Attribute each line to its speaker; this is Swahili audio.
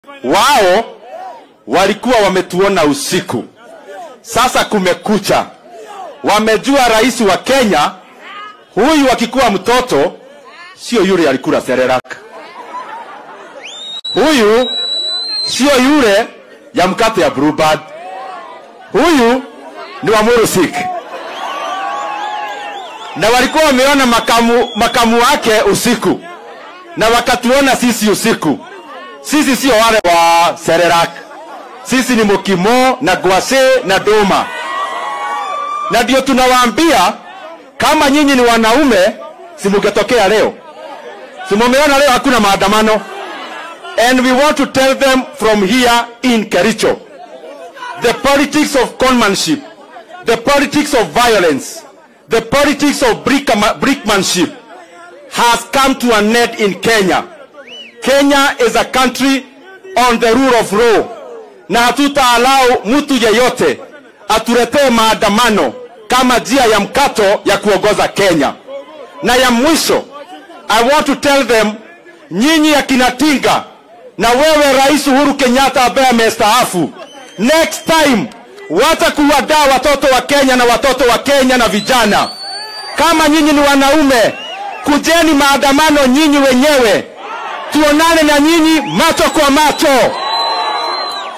Speaker 1: Wao walikuwa wametuona usiku, sasa kumekucha. Wamejua rais wa Kenya huyu akikuwa mtoto sio yule alikula serelaka, huyu sio yule ya mkate ya Bluebird, huyu ni wa Murusik na walikuwa wameona makamu, makamu wake usiku na wakatuona sisi usiku. Sisi sio wale wa Serelak, sisi ni Mokimo na Gwase na Doma, na ndio tunawaambia kama nyinyi ni wanaume, simungetokea leo, simumeona leo hakuna maandamano. And we want to tell them from here in Kericho, the politics of conmanship, the politics of violence, the politics of brickma- brickmanship has come to an end in Kenya. Kenya is a country on the rule of law, na hatutaalau mtu yeyote atuletee maandamano kama njia ya mkato ya kuongoza Kenya. Na ya mwisho, I want to tell them, nyinyi akina Tinga na wewe Rais Uhuru Kenyatta ambaye amestaafu, next time wacha kuwadaa watoto wa Kenya na watoto wa Kenya na vijana. Kama nyinyi ni wanaume, kujeni maandamano nyinyi wenyewe, tuonane na nyinyi macho kwa macho.